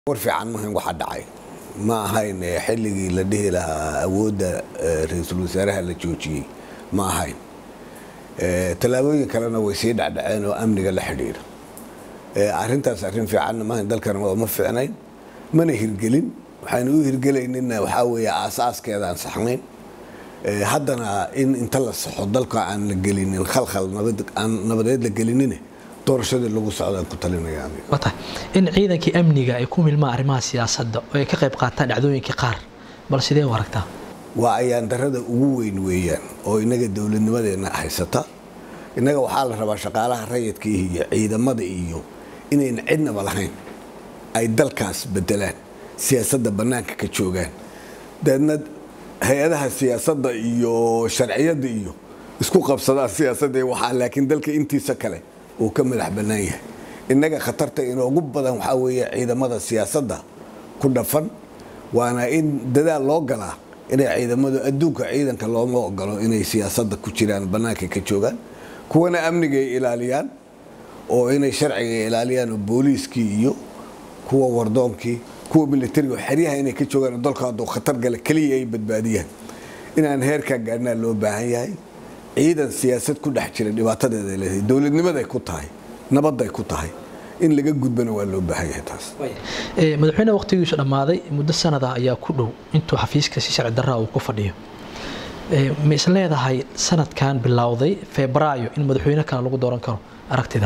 war fiican mahan waxa dhacay ma ahayn xilligii la dhihi lahaa awoodda ra-iisul wasaaraha la joojiyey ma ahayn tallaabooyin kalena way sii dhacdhaceen oo amniga la xidhiidha arintaas arrin fiicanna maahan dalkana ma fiicnayn mana hirgelin waxaynu u hirgelaynina waxaa weeye aasaaskeeda aan saxnayn haddana in inta la saxo dalka aan la gelinin khalkhal aan nabadeed la gelinine doorashadii lagu socdaan ku talinaya wata in ciidankii amniga ay ku milmaan arrimaha siyaasadda oo ay ka qayb qaataan dhacdooyinkii qaar bal sidee u aragtaa waa ayaan darada ugu weyn weeyaan oo inaga dowladnimadeenna haysata innaga waxaa la rabaa shaqaalaha rayidka iyo ciidamada iyo inayna cidnaba lahayn ay dalkaas bedelaan siyaasadda bannaanka ka joogaan daedna hay-adaha siyaasadda iyo sharciyadda iyo isku qabsadaan siyaasadda waxaa laakiin dalka intiisa kale uu ka madax bannaan yahay innaga khatarta inoogu badan waxaa weeye ciidamada siyaasadda ku dhafan waana in dadaal loo galaa inay ciidamadu adduunka ciidanka looma ogolo inay siyaasadda ku jiraan bannaanka ka joogaan kuwana amniga ay ilaaliyaan oo inay sharciga ilaaliyaan oo booliiskii iyo kuwa wardoonkii kuwa militariga xeryaha inay ka joogaan oo dalka hadduu khatar gala keliya ay badbaadiyaan inaan heerkaa gaadhnaa loo baahan yahay ciidan siyaasad ku dhex jira dhibaatadeeda leedahay dowladnimaday ku tahay nabadday ku tahay in laga gudbana waa loo baahan yahay taas madaxweyne waqtigiisu dhammaaday muddo sanada ayaa ku dhow intuu xafiiska si sharci darraa uu ku fadhiyo ma is leedahay sanadkan bilowday febraayo in madaxweyne kale lagu dooran karo aragtida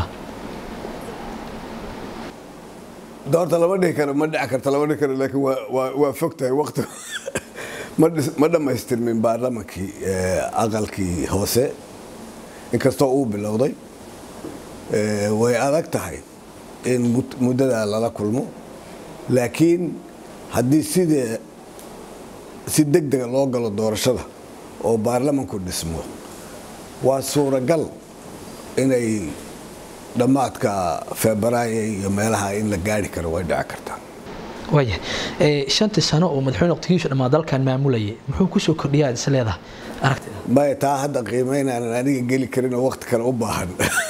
doorta lama dhihi karo ma dhici karta lama dhihi karo laakiin waa fog tahay waqti ma dhammaystirmin baarlamankii aqalkii hoose inkastoo uu bilowday way adag tahay in muddadaa lala kulmo laakiin haddii sidee si deg dega loo galo doorashada oo baarlamanku dhismo waa suuragal inay dhammaadka febraayo iyo meelaha in la gaari karo way dhici kartaa waaya shantii sano oo madaxweyne waqtigiisu dhammaa dalkan maamulayay muxuu kusoo kordhiyaa is leedahay aragtida maya taa hadda qiimaynaanan aniga geli karin oo waqti kale u baahan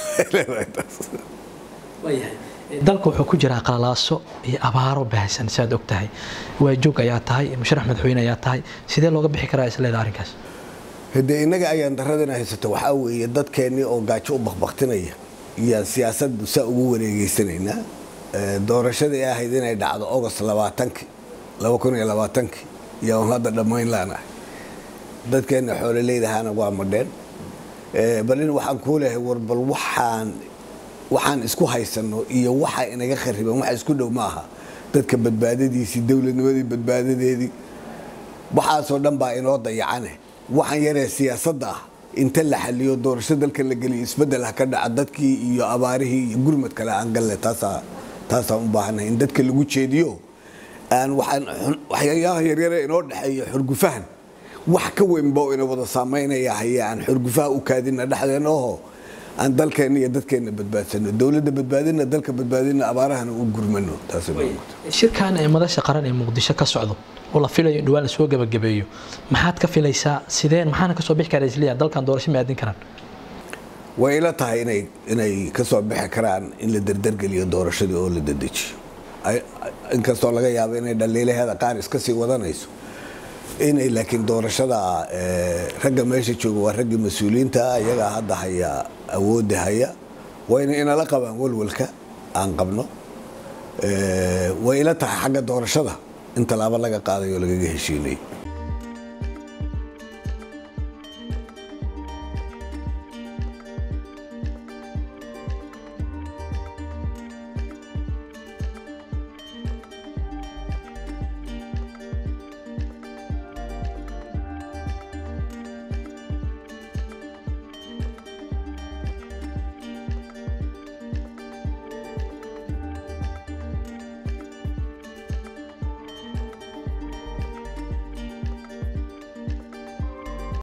dalka wuxuu ku jiraa qalalaaso iyo abaaro baahsan siaad og tahay waajoog ayaa tahay musharax madaxweyne ayaa tahay sidee looga bixi karaa is leedahay arrinkaas hadee innaga ayaan daradana haysato waxaa weeye dadkeennii oo gaajo u bakbaktinaya iyaan siyaasaddu saa ugu wareegeysanaynaa doorashadii ahayd inay dhacdo ogost labaatankii laba kun iyo labaatankii iyaan hadda dhammayn laanahay dadkeenna xoololeydahaana waa madheen bal in waxaan kuu leehay war bal waxaan waxaan isku haysanno iyo waxa inaga khariban wax isku dhow ma aha dadka badbaadadiisii dowladnimadii badbaadadeedii waxaasoo dhan baa inoo dayacane waxaan yaree siyaasadda ah inta la xaliyo doorasho dalka la geliyo isbedel ha ka dhaca dadkii iyo abaarihii iyo gurmad kale aan galle taasaa taasaan u baahannahay in dadka lagu jeediyo aan waxaan waxyaabaha yaryare inoo dhexeeyo xurgufahan wax ka weynba ina wada saamaynaya haye aan xurgufaha u kaadina dhexdeena oho aan dalkeenna iyo dadkeenna badbaadsano dowladda badbaadina dalka badbaadina abaarahana u gurmano shirkan ee madasha qaran ee muqdisho ka socdo oo la filayo in dhawaan lasoo gabagabeeyo maxaad ka filaysaa sideen maxaana kasoo bixi karaa isliya dalkan doorasho ma aadin karaan way ila tahay inay inay kasoo bixi karaan in la derdergeliyo doorashadii oo la dedejiyo inkastoo laga yaabo inay dhaliilaheeda qaar iska sii wadanayso inay laakiin doorashada ragga meesha jooga waa raggii mas-uuliyiinta iyagaa hadda haya awoodda haya wayna inala qabaan walwalka aan qabno way ila tahay xagga doorashada in tallaabo laga qaadayo lagaga heshiinay